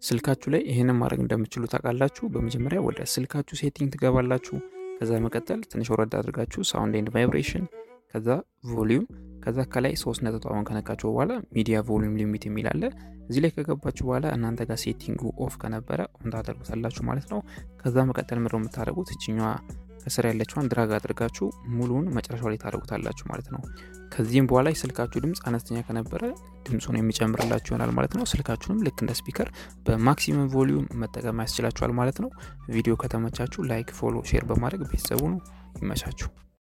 ስልካችሁ ላይ ይህንን ማድረግ እንደምችሉ ታውቃላችሁ። በመጀመሪያ ወደ ስልካችሁ ሴቲንግ ትገባላችሁ። ከዛ መቀጠል ትንሽ ወረድ አድርጋችሁ ሳውንድ ኤንድ ቫይብሬሽን፣ ከዛ ቮሊዩም፣ ከዛ ከላይ ሶስት ነጠጣውን ከነካችሁ በኋላ ሚዲያ ቮሊዩም ሊሚት የሚል አለ። እዚህ ላይ ከገባችሁ በኋላ እናንተ ጋር ሴቲንጉ ኦፍ ከነበረ ኦን ታደርጉታላችሁ ማለት ነው። ከዛ መቀጠል ምድረው የምታደርጉት እችኛዋ ከስር ያለችዋን ድራግ አድርጋችሁ ሙሉውን መጨረሻው ላይ ታደርጉታላችሁ ማለት ነው። ከዚህም በኋላ የስልካችሁ ድምፅ አነስተኛ ከነበረ ድምፁን የሚጨምርላችሁ ይሆናል ማለት ነው። ስልካችሁንም ልክ እንደ ስፒከር በማክሲመም ቮሊዩም መጠቀም ያስችላችኋል ማለት ነው። ቪዲዮ ከተመቻችሁ ላይክ፣ ፎሎ፣ ሼር በማድረግ ቤተሰቡ ነው። ይመቻችሁ።